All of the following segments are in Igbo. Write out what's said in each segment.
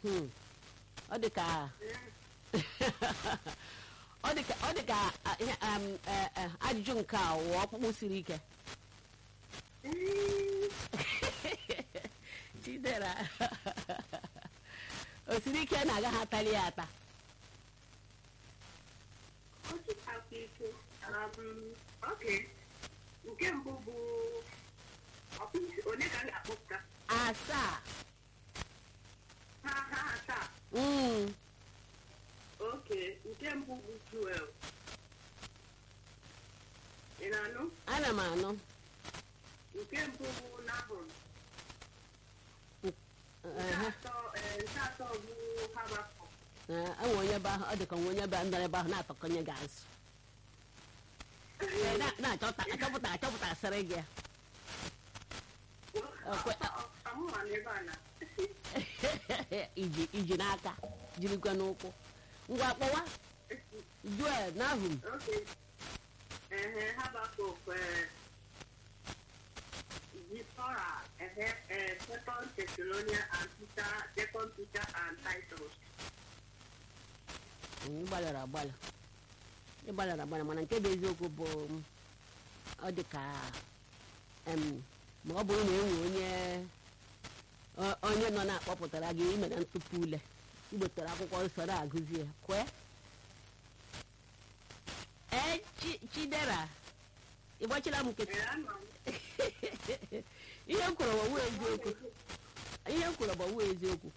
Hmm. ọ dị ka ọ dị ka ọ dị ka ah, ihe, um, eh, eh, ajụjụ nke a wụ ọkpụkpụ siri ike chidera o siri ike na agaghị atali ya ata Ọ dịkakwa ike. Um, okay. Nke mbụ bụ ọkpụisi onye ka m ga-akpọpụta? asaa Ha ha asaa. Mm. Okay. Nke mbụ bụ Joel. Ị na-anụ? ana m anụ Nke mbụ bụ Nahum. Nke Ehe. atọ eh, nke atọ bụ Habakuk. Eh, enwe onye be ahụ ọ dị ka nwe onye be nọ ebe ahụ na-atọkọnye gị azụ Eh, na- na-achọpụta achọpụta achọpụta asịrị gị Okwe- Amụma n'ebe a na. iji iji n'aka jirikwa n'ụkwụ ngwa kpọwa joel nahum Okay. Ehe, Habakuk, eh, Zipporah, ehe, eh, Second Thessalonians and Peter, Second Peter and Titus. ịgbalịrị agbalị ịgbalịrị agbalị mana nke bụ eziokwu bụ m, ọ dị ka em, ma ọ bụrụ na enwe onye o- onye nọ na-akpọpụtara gị imere ntụpụ ule igbotere akwụkwọ nsọ na-agụzi ya kwee ee Chi- chidera ịgbachila m nkịtị Eh, anọ m. ihe m kwuru bụ ọwụ eziokwu ihe m kwuru bụ ọwụ eziokwu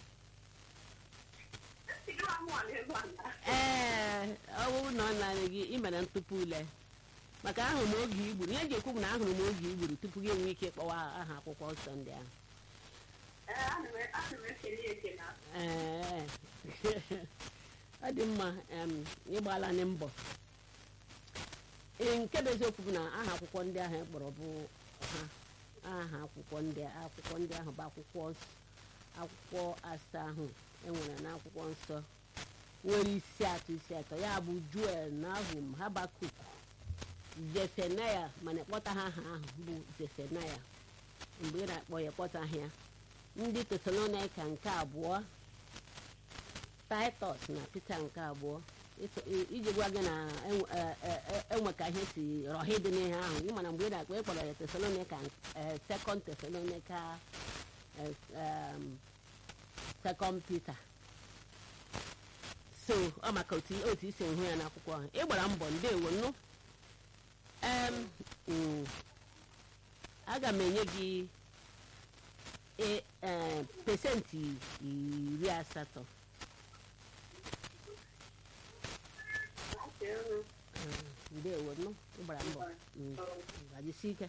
Ejikwa amụma n'ebe a na. ee ọ bụrụ na ọ narị gị imere ntụpụ ule maka ahụrụ m oge igburu ihe eji ekwu bụ na ahụrụ m oge igburu tupu gị enwee ike ịkpọwa aha akwụkwọ nsọ ndị ahụ Eh, ana m- ana m ekele ya ekele. ee ọ dị mma em, ịgbala ndị mbọ Ee, nke bụ eziokwu bụ na aha akwụkwọ ndị ahụ e kpọrọ bụ ha aha akwụkwọ ndị akwụkwọ ndị ahụ bụ akwụkwọ ns- akwụkwọ asaa ahụ enwere n'akwụkwọ nsọ nwere isi atọ isi atọ ya bụ juel nahum habakuk zefenaya mana ịkpọta ha aha ahụ bụ zefenaya mgbe ị na-akpọ ya kpọtaghị ya ndị tesalonika nke abụọ titus na peter nke abụọ Ịtụ- i- iji gwa gị na enwe- e- e- e- enwe ka ihe si rọhị dị n'ihe ahụ ị mana mgbe ị na-akpọ ịkpọrọ ya tesalonika eh, second tesalonika eh, um, second peter so ọ maka otu otu isi hụ ya n'akwụkwọ ahụ ị gbara mbọ ndewo nnu em mm, aga m enye gị e- eh, pesenti iri asatọ Okay, uh, Eh, ndewo nnu ị gbara mbọ Mm, gbajisie ike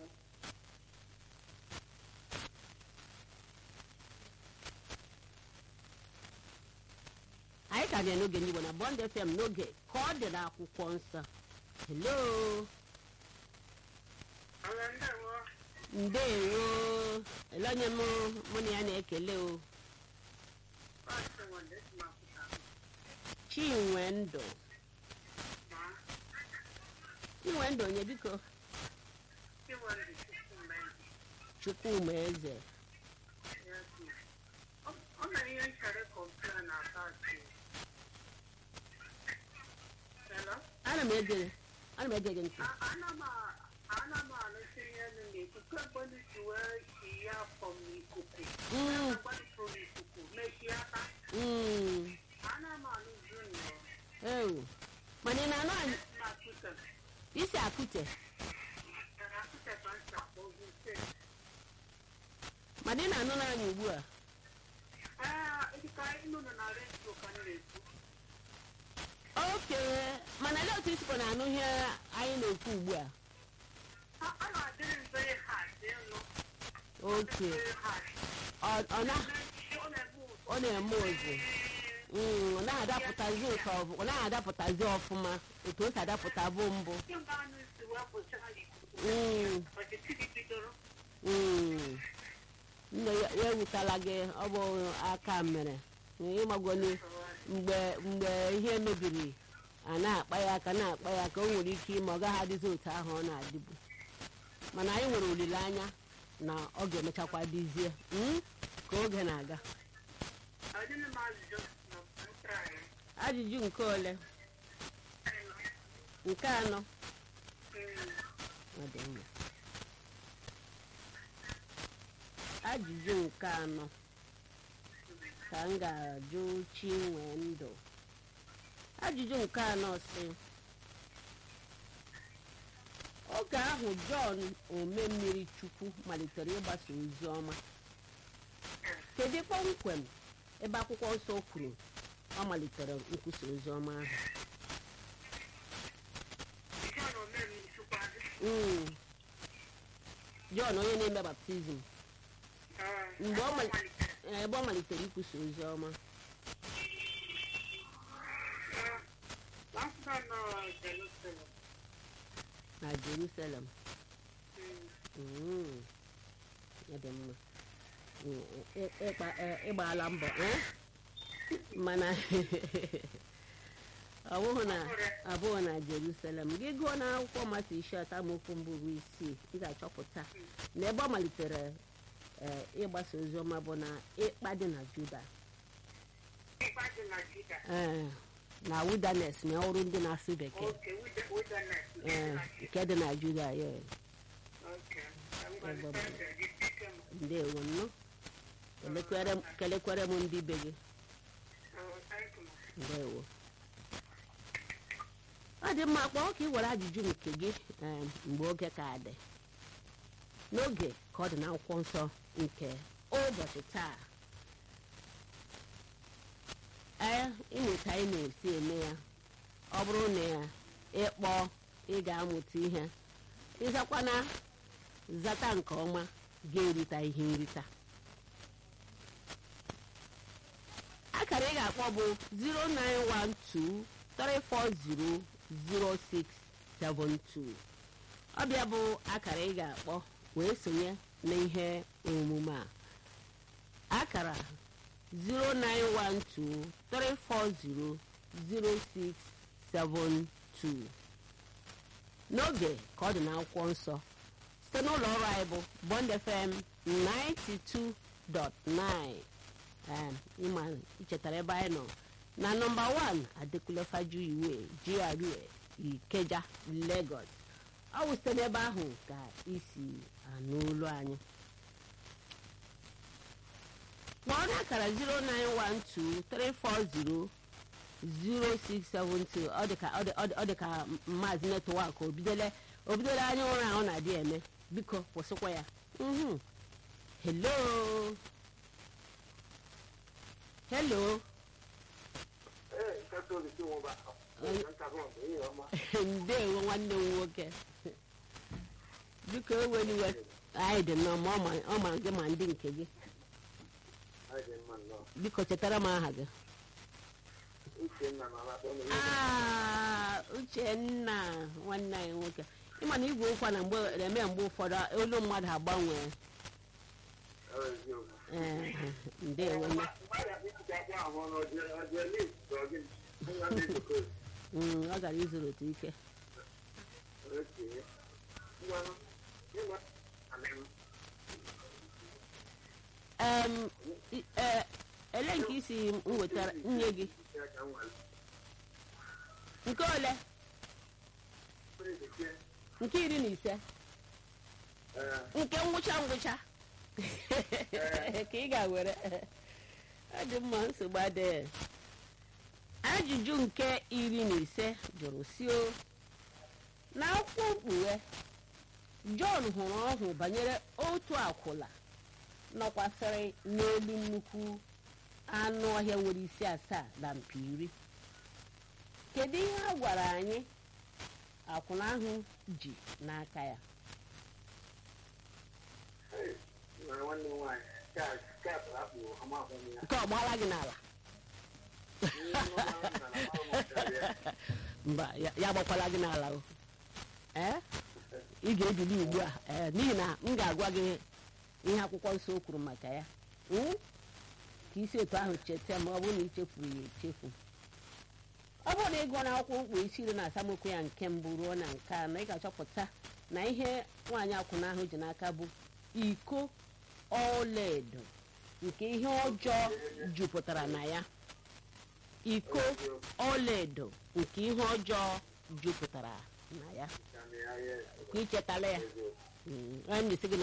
anyị ka bịa n'oge ndị Igbo na Bond FM n'oge ka ọ dị n'akwụkwọ nsọ hello ala ndewo. ndewo ele onye mụ mụ na ya na-ekele o Maazị Nwande si n'Akwụta. chinwe ndụ Ma, chinwe ndụ onye biko Chinwendu Chukwumba. chukwuma eze Yes, ma. Ọ- ọ nwere ihe m chọrọ ịkọmpụta na about you. Hello? ana m ege ana m ege gị ntị A- ana m a- ana m anụsị ihe nụ na-ekwu kemgbe ndị si wee si ya fọm n'ikuku Mm, gbadipụrụ n'ikuku mechie aka mm, ana m anụzi nnọọ ewu mana ị na-anụ anyị na Twitter. isi akụte Na Twitter ka m si akpọ ozi ise. mana ị na-anụ n'anya ugbu a Ee, dịka ịnụ nọ na redio ka m na-ekwu. oke mana lee otu isikwa na-anụ ihe anyị na-ekwu ugbu a A- a na-adịrị m very hard ịnụ. oke Very hard. ọ ọ na Ọ na-eme ụzọ. ọ na-eme ozi Mm, ọ naghị adapụtazi ụtọ ọ- ọ naghị adapụtazi ọfụma otu o si adapụta bụ mbụ Kemgbe anụ si wee pụta n'ikuku. Mm, Ọchịchị gị bidoro. mm. nne ya ya ewutala gị ọ bụ aka mere ịmagwoni mgbe mgbe ihe mebiri a na-akpa ya aka na-akpa ya ka o nwere ike ime ọ gaghị adịzi otu ahụ ọ na-adịbu mana anyị nwere olileanya na ọ ga-emechakwa dịzie mm, ka oge na-aga Ọ ọdịna m ajụjụ na ntara ya. ajụjụ nke ole nke anọ ọ dị mma ajụjụ nke anọ ka m ga-ajụ chinwe ndụ ajụjụ nke anọ si oge ahụ jọn omemmiri chukwu malitere ịgbasa ozi ọma kedu kpọmkwem ebe akwụkwọ nsọ kwuru ọ malitere nkwusa ozi ọma ahụ John Omemi Chukwuadị. Mm. jọn onye na-eme baptizim Mgbe ọ mali- malitere. ebe ọ malitere ikwusa ozi ọma Last time na Jerusalem. na jerusalem Mm. Mm. ya dị mma Mm, ị- ịgba- ị- ịgbaala mbọ eh? mana ọ bụghị na abụghị na jerusalem gị gụọ n'akwụkwọ mata isi atọ amaokwu mbụ ruo isii ị ga-achọpụta na ebe ọ malitere eh, ịgbasa ozi ọma bụ na ịkpa dị na juda Ịkpa dị na Juda. eh, na wilderness na ọrụ ndị na-asụ bekee Okay, wilderness. wilderness. eh, nke dị na juda ya Okay. I'm going to send the picture. ndewo nnụ Kelekwere m- kelekwere m ndị be gị Oh, thank you. ndewo ọ dị mma kpọọ ka ị were ajụjụ nke gị em, mgbe oge ka dị n'oge ka ọ dị n'akwụkwọ nsọ nke ụbọchị taa ee ịmụta anyị na-esi eme ya ọ bụrụ na ya ịkpọ ị ga-amụta ihe ịzakwana zata nke ọma ga-erita ihe nrita akara ị ga-akpọ bụ 09123400672 ọbịa bụ akara ị ga-akpọ wee sonye n'ihe omume a akara 09123400672 n'oge ka ọ dị n'akwụkwọ nsọ site n'ụlọ ọrụ anyị bụ Bond FM 92.9 um, ịma ichetara ebe anyị nọ na nọmba 1 Adekunle Fajuyiwe GRA Ikeja Lagos ọ bụ site n'ebe ahụ ka isi anụ olu anyị kpọọ n'akara 0912340 0672 ọ dịka ọ dị- ọ dị- ọ dịka maazị netwak obidole obidole anya ụra ahụ na-adị eme biko kwụsịkwa ya mhm hello hello Ee, katọlik nwụba ndewo nwanne m nwoke biko eweliwe anyị dị nnọọ ma ọ ma- ọ ma gị ma ndị nke gị biko chetara m aha gị uchenna na alakpọ Ah, uchenna nwanne anyị nwoke ịma na igwe ụkwa na mgbe na-eme mgbe ụfọdụ olu mmadụ agbanwe ee ndewo nne Mm, ọ gara izuru otu ike Em, i- eh, ele nke isi m wetara nye gị nke ole nke iri na ise nke ngwụcha ngwụcha ka ị ga-were ọ dị mma nsogbu adịghị ajụjụ nke iri na ise jụrụ si o n'akwụkwọ mkpughe jọn hụrụ ọhụ banyere otu akwụla nọkwasịrị n'elu nnukwu anụ ọhịa nwere isi asaa na mpi iri kedu ihe a gwara anyị akwụna ahụ ji n'aka ya nwanne m nwaanyị skap akpụ amahụ ya nke ọ gbaala gị n'ala mba ya ya agbakwala gị n'ala o ee ị ga-ebili ugbu a ee n'ihi na m ga-agwa gị ihe akwụkwọ nsọ o kwuru maka ya Mm? ka isi otu ahụ cheta ma ọ bụrụ na ị chefuru ya echefu ọ bụrụ na ị gụọ n'akwụkwọ mkpu isi iri na asamokwu ya nke mbụ ruo na nke anọ ị ga-achọpụta na ihe nwaanyị akwụna ahụ ji n'aka bụ iko ọlaedo nke ihe ọjọọ jupụtara na ya iko ọlaedo nke ihe ọjọọ jupụtara na ya ka ichetala ya Mm, anyị na-esi gị na